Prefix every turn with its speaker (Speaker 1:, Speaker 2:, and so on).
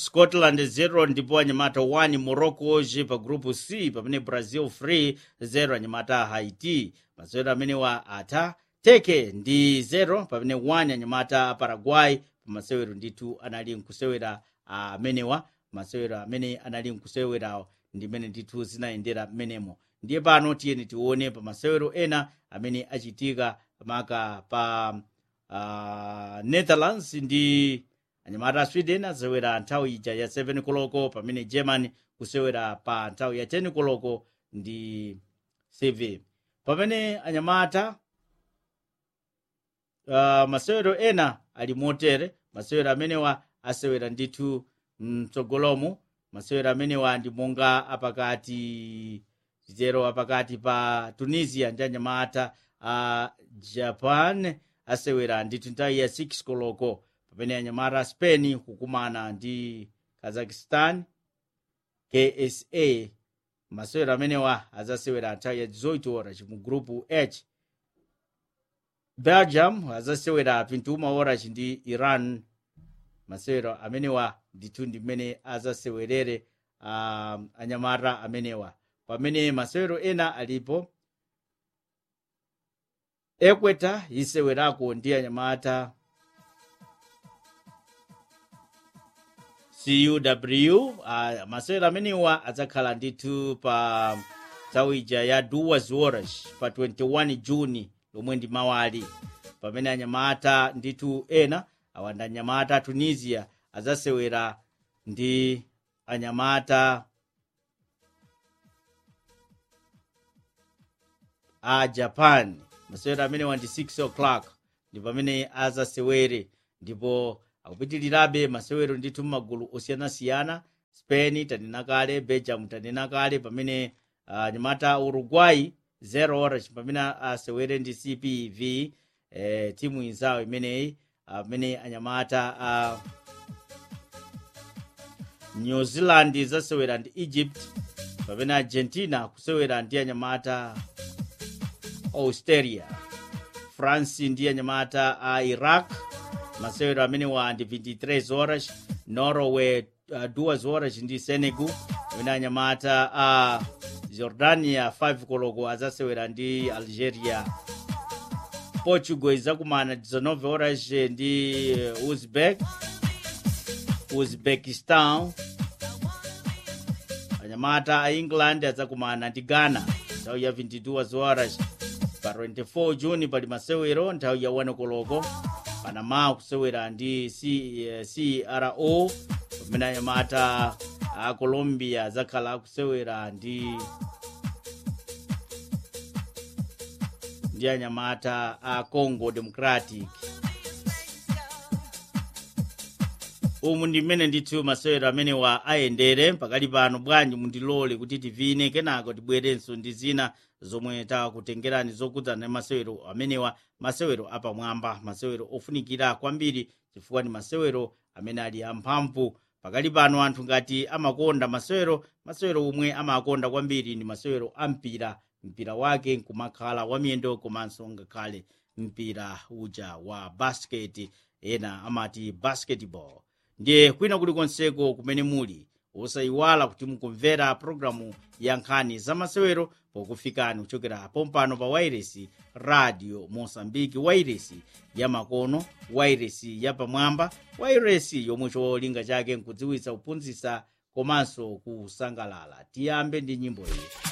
Speaker 1: scotland 0 ndipo anyamata 1 morocco hoje pa grupu c pamene brazil 3 0 anyamata haiti masewero amenewa atha teke ndi 0 pamene 1 anyamata paraguay pamasewero ndithu anali nkusewera amenewa masewero amene anali nkusewerawo ndimene ndithu zinayendera mmenemo ndiye pano tiyeni tione pa masewero ena amene achitika maka pa uh, netherlands ndi anyamata a sweden asewera nthawi ija ya 7 koloko pamene germany kusewera pa nthawi ya 10 koloko ndi cv pamene anyamata uh, masewero ena ali motere masewero amenewa asewera ndithu mtsogolomo masewero amenewa ndi monga apakati zero apakati pa tunisia ndi anyamata a uh, japan asewera ndithu nthawi ya 6 koloko pamene anyamata a spain kukumana ndi kazakhstan ksa masewero amenewa azasewera nthawi ya 18 horas mu grupu h belgium azasewera 21 horas ndi iran masewero amenewa ndithu ndi mmene azasewerere um, anyamata amenewa pamene masewero ena alipo ekweta isewerako ndi anyamata cuw uh, masewero amenewa adzakhala ndithu pa nthawi ija ya duas horas pa 21 juni lomwe ndi mawali pamene anyamata ndithu ena awanda anyamata a tunisia azasewera ndi anyamata a japan masewero amenewa ndi 6 o'clock ndi pamene azasewere ndipo akupitirirabe masewero ndithu m'magulu osiyanasiyana spain tanena kale belgium tanena kale pamene anyamata uh, uruguay 0 horas pamene asewere ndi cpv eh, timu inzawo imeneyi amene uh, anyamata a uh, new zealand izasewera ndi egypt pamene argentina kusewera ndi anyamata australia france ndi anyamata a iraq masewero amenewa ndi 23 horas norway uh, 2 horas ndi senegal pamene anyamata a uh, jordania 5 koloko azasewera ndi algeria portugal izakumana 19 horas ndi uzbek uzbekistan anyamata a england azakumana ndi ghana nthawi ya 22 horas pa 24 juni pali masewero nthawi ya 1 koloko panama kusewera ndi cro pamene anyamata a colombia azakhala akusewera ndi ndi anyamata a congo democratic umu ndi mmene ndithu masewero amenewa ayendere pakali pano bwanji mundilole kuti tivine kenako tibwerenso ndi zina zomwe takutengerani zokudzana ndi masewero amenewa masewero apamwamba masewero ofunikira kwambiri chifukwa ndi masewero amene ali amphamvu pakali pano anthu ngati amakonda masewero masewero omwe amakonda kwambiri ndi masewero a mpira mpira wake nkumakhala wamiyendo komanso ngakhale mpira uja wa basket ena amati basketball ndiye kwina kulikonseko kumene muli osayiwala kuti mukumvera pologalamu ya nkhani za masewero pokufikani kuchokera pompano pa wairesi radio mosambiki wairesi ya makono wairesi ya pamwamba wairesi yomwe cholinga chake nkudziwitsa kuphunzitsa komanso kusangalala tiyambe ndi nyimbo iyi